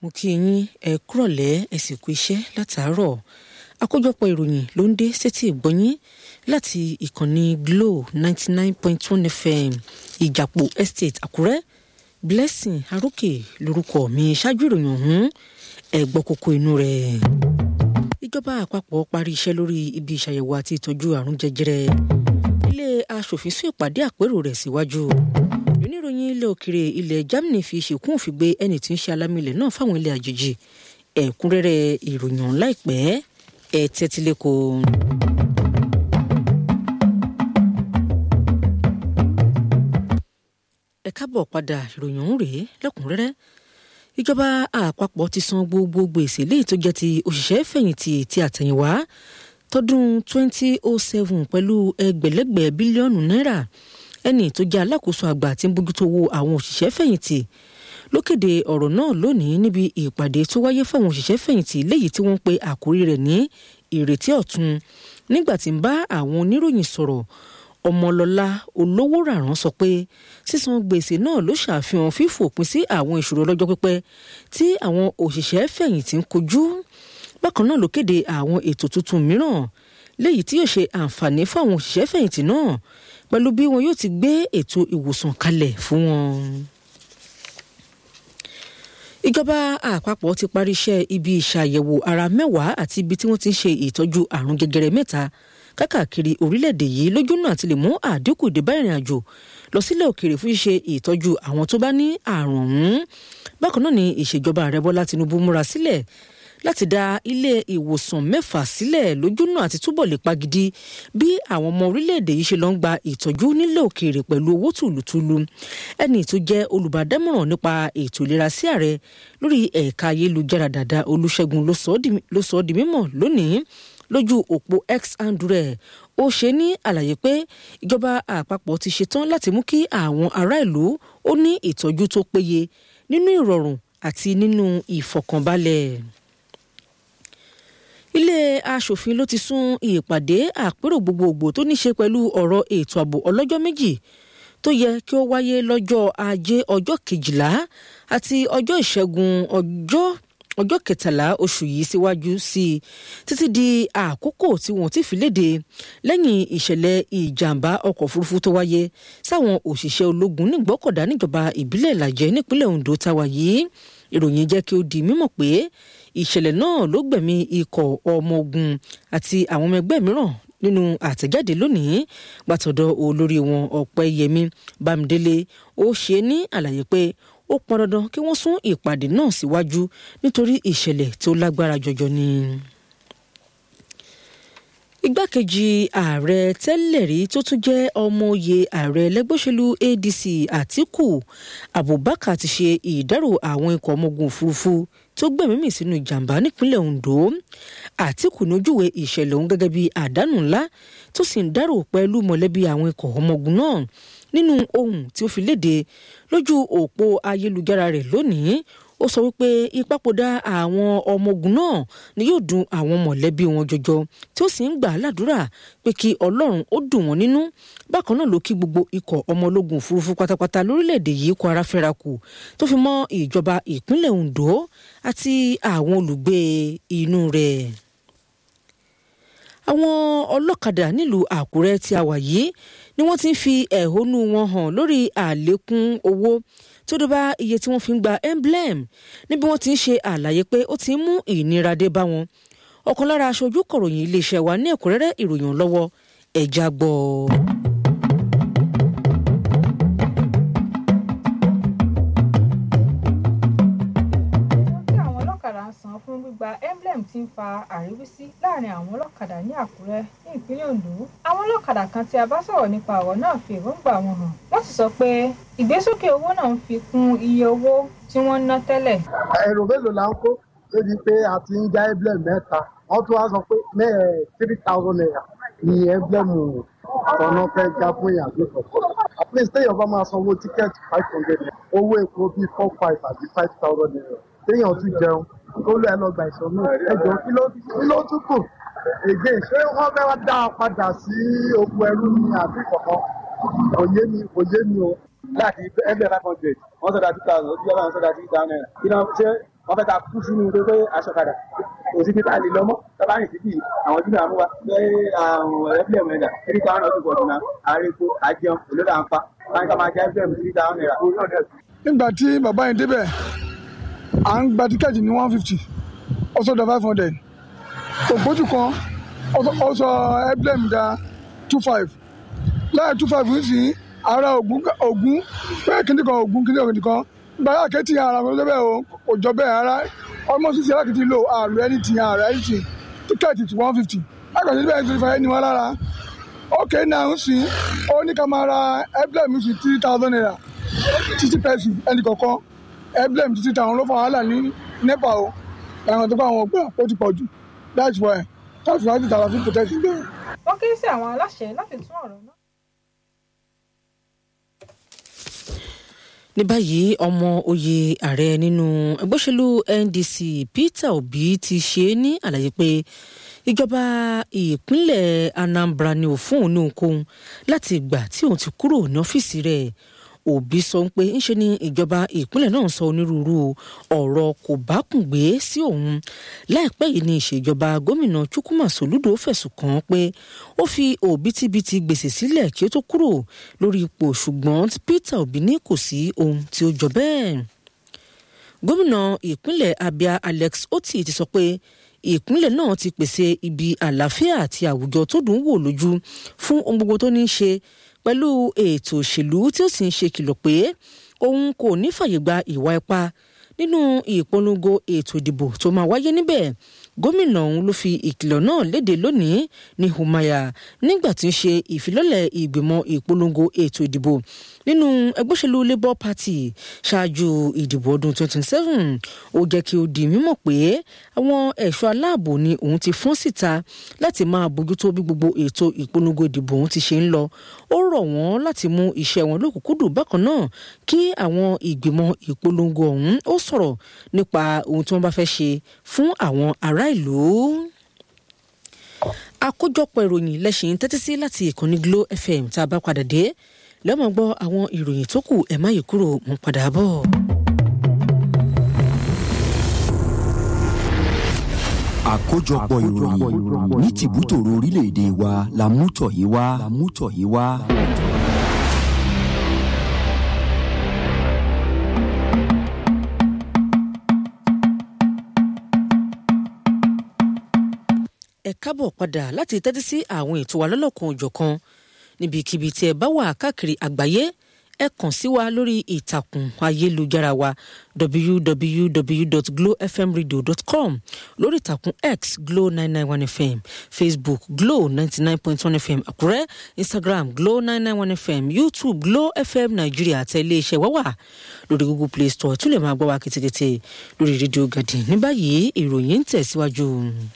mo kí yín ẹ kúrọ̀lẹ́ ẹ sì kú iṣẹ́ látàárọ̀ àkójọpọ̀ ìròyìn ló ń dé sétí ìgbọ́yín láti ìkànnì Glo ninety nine point one FM ìjàpọ̀ estate Àkúrẹ́ Blessing Arókè lórúkọ mi ṣáájú ìròyìn ọ̀hún ẹ gbọ́ kókó inú rẹ̀. ìjọba àpapọ̀ parí iṣẹ́ lórí ibi ìṣàyẹ̀wò àti ìtọ́jú àrùn jẹjẹrẹ ilé aṣòfin sún ìpàdé àpérò rẹ̀ síwájú oníròyìn ilẹ̀ òkèrè ilẹ̀ Germany fi ṣèkún òfin gbé ẹni tí ń ṣe alámìlẹ̀ náà fáwọn ilẹ̀ àjèjì ẹ̀kúnrẹ́rẹ́ ìròyìn ọ̀hún láìpẹ́ ẹ̀ tẹ́tílẹ́kọ̀. ẹ káàbọ̀ padà ìròyìn ọ̀hún rèé lẹ́kùnrẹ́rẹ́ ìjọba àpapọ̀ ti san gbogbo gbèsè léyìí tó jẹ́ ti òṣìṣẹ́ fẹ̀yìntì ti àtẹ̀yìnwá tọdún 2007 pẹ̀lú ẹgbẹ̀lẹ́gbẹ̀ bílíọ̀nù náírà ẹni tó jẹ́ alákòóso àgbà tí ń bójútó owó àwọn òṣìṣẹ́ fẹ̀yìntì ló kéde ọ̀rọ̀ náà lónìí níbi ìpàdé tó wáyé fáwọn òṣìṣẹ́ fẹ̀yìntì léyìí tí wọ́n pe àkórí rẹ̀ ní ìrètí ọ̀tun nígbà tí ń bá àwọn oníròyìn sọ̀rọ̀ ọmọlọ́lá olówó ràrán sọ pé sísan gbèsè náà ló ṣàfihàn fífòpin sí àwọn ìṣòro ọlọ́jọ́ pípẹ́ tí àwọn òṣìṣẹ́ fẹ̀yìntì ń kojú bákan náà ló kéde àwọn ètò tuntun mìíràn léyìí tí yóò ṣe àǹfààní fún àwọn òṣìṣẹ́ fẹ̀yìntì náà pẹ̀lú bí wọn yóò ti gbé ètò ìwòsàn kalẹ̀ fún wọn. ìjọba àpapọ̀ ti parí iṣẹ́ ibi ìṣàyẹ̀wò ara mẹ́wàá àti ibi tí wọ́n ti ń ṣe ìtọ́jú àrùn jẹjẹrẹ mẹ́ta kákàkiri orílẹ̀-èdè yìí lójú náà ti lè mú àdínkù dé bá ìrìn àjò lọ sílẹ̀ òkèèrè fún ṣíṣe ìtọ́jú àwọn tó bá ní àrùn ọ̀hún bákan náà ni ìṣèjọba ààrẹ Bọ́lá Tinubu múra sílẹ̀ láti dá ilé ìwòsàn mẹ́fà sílẹ̀ lójúnà àti túbọ̀ lè pagidi bí àwọn ọmọ orílẹ̀-èdè yìí ṣe lọ ń gba ìtọ́jú nílẹ̀ òkèèrè pẹ̀lú owó tùlùtùlù ẹni tó jẹ́ olùbádámọ̀ràn nípa ètò ìlera sí ààrẹ lórí ẹ̀ka ayélujára dàda Olúṣẹ́gun ló sọ ọ́ di mímọ̀ lónìí lójú òpó x andré ó ṣe ní àlàyé pé ìjọba àpapọ̀ ti ṣetán láti mú kí àwọn ará ìlú ó ní ìtọ́jú tó péye nínú ìrọ̀rùn àti nínú ìfọ̀kànbalẹ̀ ilé aṣòfin ló ti sún ìpàdé àpérò gbogbogbò tó ní ṣe pẹ̀lú ọ̀rọ̀ ètò ààbò ọlọ́jọ́ méjì tó yẹ kí ó wáyé lọ́jọ́ ajé ọjọ́ kejìlá àti ọjọ́ ìṣẹ́gun ọjọ́ ọjọ́ kẹtàlá oṣù yìí síwájú sí i títí di àkókò tí wọ́n ti fi léde lẹ́yìn ìṣẹ̀lẹ̀ ìjàmbá ọkọ̀ òfurufú tó wáyé sáwọn òṣìṣẹ́ ológun nígbọ́kọ̀dá níjọba ìbílẹ̀ ìlàjẹ nípínlẹ̀ Ondo táwa yìí ìròyìn jẹ́ kí ó di mímọ̀ pé ìṣẹ̀lẹ̀ náà ló gbẹ̀mí ikọ̀ ọmọ ogun àti àwọn ọmọ ẹgbẹ́ mìíràn nínú àtẹ̀jáde lónìí gbàtọ̀dọ̀ olórí wọn Ọ̀pẹ́yẹmí Bámidélé ó ṣe ní àlàyé pé ó pọn dandan kí wọ́n sún ìpàdé náà síwájú nítorí ìṣẹ̀lẹ̀ tó lágbára jọjọ ni. igbákejì ààrẹ tẹ́lẹ̀ rí tó tún jẹ́ ọmọ oyè ààrẹ lẹ́gbẹ́sẹ̀lú ADC Àtíkù Abubakar ti ṣe ìdárò àwọn ikọ̀ ọmọ ogun òfurufú tó gbẹ̀mímì sínú ìjàmbá nípínlẹ̀ Ondo Àtíkù nójúwe ìṣẹ̀lẹ̀ ọ̀hún gẹ́gẹ́ bí àdánù ńlá tó sì ń dárò pẹ̀lú mọ̀lẹ́bí àwọn ikọ̀ ọmọ ogun náà nínú ohun tí ó fi léde lójú òpó ayélujára rẹ̀ lónìí ó sọ wípé ìpapòdà àwọn ọmọ ogun náà ni yóò dùn àwọn mọ̀lẹ́bí wọn jọjọ tí ó sì ń gbà á ládùúrà pé kí ọlọ́run ó dùn wọ́n nínú bákan náà ló kí gbogbo ikọ̀ ọmọ ológun òfurufú pátápátá lórílẹ̀‐èdè yìí kó ara fẹ́ra kù tó fi mọ́ ìjọba ìpínlẹ̀ Ondo àti àwọn olùgbé inú rẹ̀ àwọn ọlọ́kadà nílùú Àkúrẹ́ tí a wà yìí ni wọ́n ti ń fi ẹ̀hónú wọn hàn lórí àlékún owó tó dé bá iye tí wọ́n fi ń gba emblem níbi wọ́n ti ń ṣe àlàyé pé ó ti ń mú ìnira dé bá wọn ọ̀kan lára aṣojú kọ̀ròyìn iléeṣẹ́ wa ní ẹ̀kúnrẹ́rẹ́ ìròyìn lọ́wọ́ ẹ̀já gbọ́. san fún gbígba emblem tí ń fa àríwísí láàrin àwọn ọlọ́kadà ní àkúrẹ́ ní ìpínlẹ̀ ondo àwọn ọlọ́kadà kan tí a bá sọ̀rọ̀ nípa ọ̀rọ̀ náà fi èròǹgbà wọn hàn wọ́n sì sọ pé ìgbésókè owó náà ń fi kún iye owó tí wọ́n ń ná tẹ́lẹ̀. èrò mélòó la ń kó débi pé a ti ń já emblem mẹ́ta wọ́n tún wá sọ pé mẹ́ẹ̀ three thousand naira ni emblem ọ̀nà fẹ́ já fún ìyàgbé kọ̀ọ̀kan at least téèyàn bá máa sanwó tíkẹ́ẹ̀tì five hundred naira owó epo bíi four five àbí five thousand naira téèyàn tún jẹun ó lọ ẹ lọ gbà ìsọnù ẹjọ kí ló tún kù èdè ṣé wọn fẹ́ wá dá a padà sí oko ẹrú ní àbí kọ̀ọ̀kan òye mi òye mi o. láti ẹgbẹ́ five hundred wọ́n sọ̀dá two thousand ó ti yára wọ́n sọ̀dá three thousand naira kí náà ṣe wọ́n fẹ́ ká kú sínú pé pé aṣọkadà kò sí títà lè lọ́mọ́ tọ́ba rìn títì àwọn júlọ àmúwa pé àwọn ẹ̀fílẹ̀ mẹ́ta three thousand ọdún pọ̀jù náà àrékò àjẹun olódà ń pa báyìí ká máa jẹ́ ẹ̀fílẹ̀ mi three thousand naira. nígbà tí bàbá yẹn débẹ̀ à ń gba tíkẹ́ẹ̀tì ní one fifty ó sọ̀dọ̀ five hundred ògbójú kan ó sọ emblem da two five láì two five sí ara ògún ògún bẹ́ẹ̀ kíní kan ògún kíní kan kan gbàrà kẹ́tì ara kò jọ bẹ́ẹ̀ o kò jọ bẹ́ẹ̀ ara ọmọ sísè alákìtì lò àrùn ẹni tì àrùn ẹni tì tíkẹ́ẹ̀tì tí one fifty lákàtí bẹ́ẹ̀ tó fẹ́ ní wọn lára ókè náà ń sìn ó ní ká máa ra emblem sí three thousand naira títí pẹ́ẹ́sì ẹnì kọ̀ọ̀kan emblem títí táwọn ló fọ wàhálà ní nepa o àwọn tó bá àwọn ọgbà ó ti pọ̀ jù that's why káfíńsì láti tààrà fún protest bẹ́ẹ̀. wọ́n ké sí àwọn aláṣẹ láti tún ọ̀rọ̀ náà. ní báyìí ọmọ oyè ààrẹ nínú ẹgbẹ́ òṣèlú ndc peter obi ti ṣe é ní àlàyé pé ìjọba ìpínlẹ̀ anambra ni ò fún òun ní ohunkóhun láti ìgbà tí òun ti kúrò ní ọ́fíìsì rẹ̀ òbí sọ pé ńṣe ni ìjọba ìpínlẹ̀ náà sọ onírúurú ọ̀rọ̀ kò bá kùn gbé sí òun láìpẹ́ yìí ni ìṣèjọba gómìnà chukwuma soludo fẹ̀sùn kàn án pé ó fi òbítíbitì gbèsè sílẹ̀ kí ó tó kúrò lórí ipò ṣùgbọ́n peter obi ní kò sí ohun tí ó jọ bẹ́ẹ̀ gómìnà ìpínlẹ̀ abia alex oti ti sọ pé ìpínlẹ̀ náà ti pèsè ibi àlàáfíà àti àwùjọ tó dùn wò lójú fún ohun gbogbo tó ní í ṣe pẹ̀lú ètò òṣèlú tí ó sì ń ṣe kìlọ̀ pé òun kò ní fàyè gba ìwà ipá nínú ìpolongo ètò ìdìbò tó máa wáyé níbẹ̀ gómìnà ọ̀hún ló fi ìkìlọ̀ náà léde lónìí ní humaya nígbà tí ń ṣe ìfilọ́lẹ̀ ìgbìmọ̀ ìpolongo ètò ìdìbò nínú ẹgbẹ́ òṣèlú labour party ṣáájú ìdìbò ọdún 2027 ó jẹ́ kí ó di mímọ̀ pé àwọn ẹ̀ṣọ́ aláàbò ni òun ti fọ́n síta láti máa bójútó bí gbogbo ètò ìpolongo ìdìbò òun ti ṣe ń lọ ó rọ̀ wọ́n láti mú iṣẹ́ wọn lókùnkúndùn bákan náà kí àwọn ìgbìmọ̀ ìpolongo ọ̀hún ó sọ̀rọ̀ nípa ohun tí wọ́n bá fẹ́ ṣe fún àwọn ará ìlú àkójọpọ̀ ìròyìn lẹ́sìn tẹ́tí sí láti ìkànnì glo fm tá a bá padà dé lẹ́mọ̀ gbọ́ àwọn ìròyìn tó kù ẹ̀ má yí kúrò mọ́ padà bọ̀. àkójọpọ̀ ìròyìn ní tìbútòrò orílẹ̀-èdè wa la mú tọ̀ yìí wá. la mú tọ̀ yìí wá. ẹ kábọ̀ padà láti tẹ́tí sí àwọn ètò wa lọ́lọ́kan òjọ̀kan níbikíbi tí ẹ bá wà káàkiri àgbáyé ẹ kàn sí wa lórí ìtàkùn ayélujára wa www.glowfmradio.com lórí ìtàkùn x glow nine nine one fm facebook glow ninety nine point one fm àkúrẹ́ instagram glow nine nine one fm youtube glow fm nàìjíríà àti iléeṣẹ́ wa wà lórí google play store tún lè máa gbọ́ wa kìtìkìtì lórí rédíò gàdì ní báyìí ìròyìn ń tẹ̀síwájú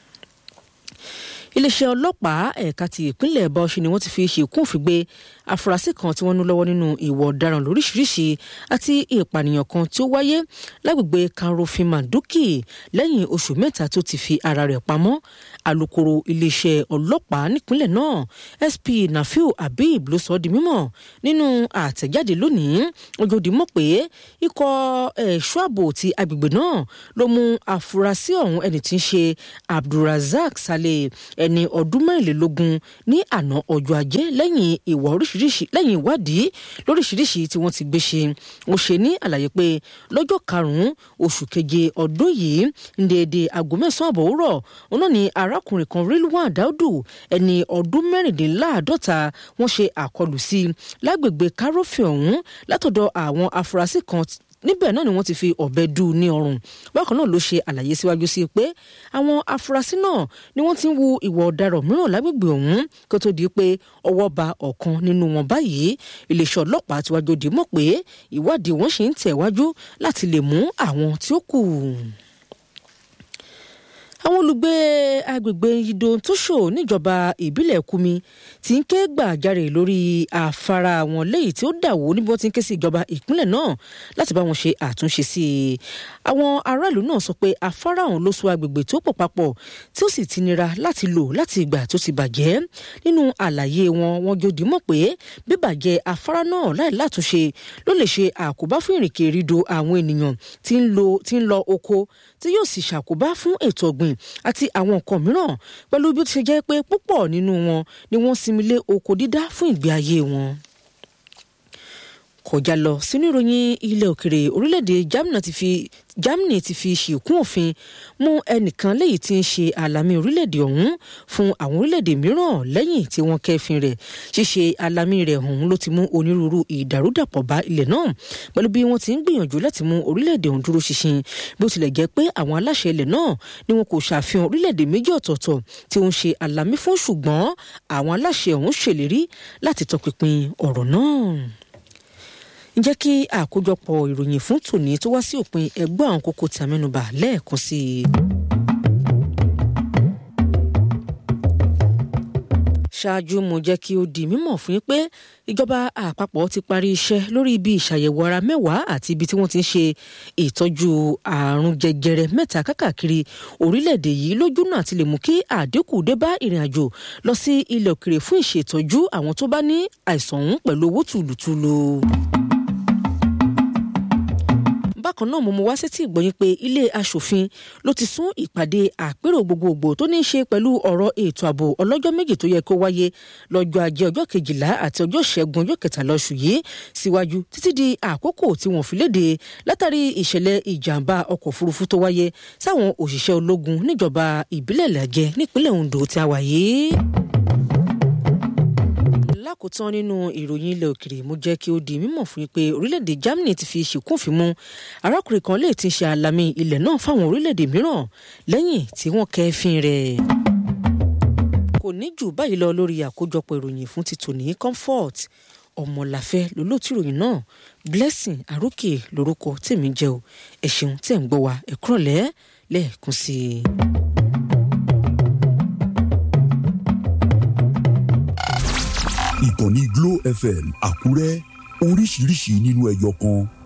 iléeṣẹ́ ọlọ́pàá ẹ̀ka ti ìpínlẹ̀ bọ́ọ̀ṣì ni wọ́n ti fi ṣèkún òfin gbé afurasí kan tí wọ́n ní lọ́wọ́ nínú ìwà ọ̀daràn lóríṣiríṣi àti ìpànìyàn kan tí ó wáyé lágbègbè karofin manduki lẹ́yìn oṣù mẹ́ta tó ti fi ara rẹ̀ pamọ́ alūkkóró iléeṣẹ́ ọlọ́pàá nípínlẹ̀ náà sp nafiu habib ló sọ ọ́ di mímọ̀ nínú àtẹ̀jáde lónìí ojoojúmọ́ pé ikọ̀ ẹ̀ṣọ́ ààbò ti agbègbè náà ló mú afurasí ọ̀hún ẹni tí ń ṣe abdulrasaq saleh ẹni ọdún mẹ́rìnlélógún ní àná ọjọ́ ajé lẹ́yìn ìwà oríṣiríṣi lẹ́yìn ìwádìí lóríṣiríṣi tí wọ́n ti gbé ṣe ó ṣe ní àlàyé pé lọ́jọ́ karùn-ún oṣù keje ọdún yìí ń déédéé aago mẹ́sàn-án àbọ̀ òwúrọ̀ òun náà ni arákùnrin kan rilwan daudu ẹni ọdún mẹ́rìndínláàádọ́ta wọ́n ṣe àkọlù sí lágbègbè kárọ́fì ọ̀hún látọ̀dọ̀ àwọn afurasí kan níbẹ̀ náà ni wọ́n ti fi ọ̀bẹ dù ní ọrùn bákan náà ló ṣe àlàyé síwájú sí pé àwọn afurasí náà ni wọ́n ti ń wu ìwà ọ̀daràn mìíràn lágbègbè ọ̀hún kó tó di pé ọwọ́ ba ọ̀kan nínú wọn báyìí iléeṣẹ́ ọlọ́pàá ti wájú di mọ̀ pé ìwádìí wọn ṣì ń tẹ̀wájú láti lè mú àwọn tí ó kù àwọn olùgbé agbègbè Ido Tóṣò níjọba ìbílẹ̀ Kumi ti ń ké gbàjarè lórí afárá wọn léyìí tí ó dàwó níbi wọ́n ti ń ké sí ìjọba ìpínlẹ̀ náà láti bá wọn ṣe àtúnṣe sí i àwọn aráàlú náà sọ pé afárá ọ̀hún ló so agbègbè tó pọ̀ papọ̀ tí ó sì ti nira láti lò láti ìgbà tó ti bàjẹ́ nínú àlàyé wọn wọn jòdì mọ̀ pé bíbàjẹ́ afárá náà láì látúnṣe ló lè ṣe àkóbá fún ìrìnkèrindò àwọn ènìyàn tí ń lo tí ń lọ oko tí yóò sì ṣàkóbá fún ètò ọ̀gbìn àti àwọn nǹkan mìíràn pẹ̀lú bí ó ti ṣe jẹ́ pé púpọ̀ nínú wọn ni wọ́n sinmi lé oko dídá fún ìgbé ayé wọn kọjá lọ sínú ìròyìn ilẹ̀ òkèrè orílẹ̀-èdè Germany ti fi Germany ti fi ṣìkún òfin mú ẹnìkan léyìí tí ń ṣe àlàmì orílẹ̀-èdè ọ̀hún fún àwọn orílẹ̀-èdè mìíràn lẹ́yìn tí wọ́n kẹ́fìn rẹ̀ ṣíṣe àlàmì rẹ̀ ọ̀hún ló ti mú onírúurú ìdàrúdàpọ̀ bá ilẹ̀ náà pẹ̀lú bí wọ́n ti ń gbìyànjú láti mú orílẹ̀-èdè ọ̀hún dúró ṣinṣin bí ó tilẹ̀ jẹ́ pé àwọn aláṣẹ ilẹ̀ náà ni wọn kò ṣàfihàn orílẹ̀-èdè méjì ọ̀tọ̀ọ̀tọ̀ tí ó ń ṣe àlàmì fún ṣùgbọ́n àwọn aláṣẹ ọ̀hún ṣèlérí láti tọpinpin ọ̀rọ̀ náà ǹjẹ́ kí àkójọpọ̀ ìròyìn fún tòní tó wá sí òpin ẹgbẹ́ àwọn kókó tí a mẹ́nubà lẹ́ẹ̀kan sí i. ṣáájú mo jẹ́ kí ó di mímọ̀ fún yín pé ìjọba àpapọ̀ ti parí iṣẹ́ lórí ibi ìṣàyẹ̀wò ara mẹ́wàá àti ibi tí wọ́n ti ń ṣe ìtọ́jú àrùn jẹjẹrẹ mẹ́ta kákàkiri orílẹ̀-èdè yìí lójú náà ti lè mú kí àdínkù dé bá ìrìn àjò lọ sí ilẹ̀ òkèrè fún ìṣètọ́jú àwọn tó bá ní àìsàn ọ̀hún pẹ̀lú owó tùlùtùlù bákan náà mo mú wá sétí ìgbọ́yìn pé ilé aṣòfin ló ti sún ìpàdé àpérò gbogbogbò tó ní í ṣe pẹ̀lú ọ̀rọ̀ ètò ààbò ọlọ́jọ́ méjì tó yẹ kó wáyé lọ́jọ́ ajé ọjọ́ kejìlá àti ọjọ́ ṣẹ́gun ọjọ́ kẹtàlá oṣù yìí síwájú títí di àkókò tí wọ́n fi léde látàrí ìṣẹ̀lẹ̀ ìjàmbá ọkọ̀ òfurufú tó wáyé sáwọn òṣìṣẹ́ ológun níjọba ìbílẹ̀ làjẹ nípínlẹ̀ Ondo tí a wà yìí lákòótán nínú ìròyìn ilẹ̀ òkèrè mo jẹ́ kí ó di mímọ̀ fún yín pé orílẹ̀-èdè Germany ti fi ṣìkúnfin mú arákùnrin kan lè ti ṣe àlàmì ilẹ̀ náà fáwọn orílẹ̀-èdè mìíràn lẹ́yìn tí wọ́n kẹ́fín rẹ̀. kò ní jù báyìí lọ lórí àkójọpọ̀ ìròyìn fún ti tòní comfort ọmọláfẹ́ lólótú ìròyìn náà blessing àrókè lórúkọ tèmi jẹ́ o ẹ ṣeun tẹ̀ ń gbọ́ wa ẹ kúrọ̀lẹ́ lẹ́ẹ̀kan sí i. ìkànnì Glo FM Àkúrẹ́ oríṣiríṣi nínú ẹyọ kan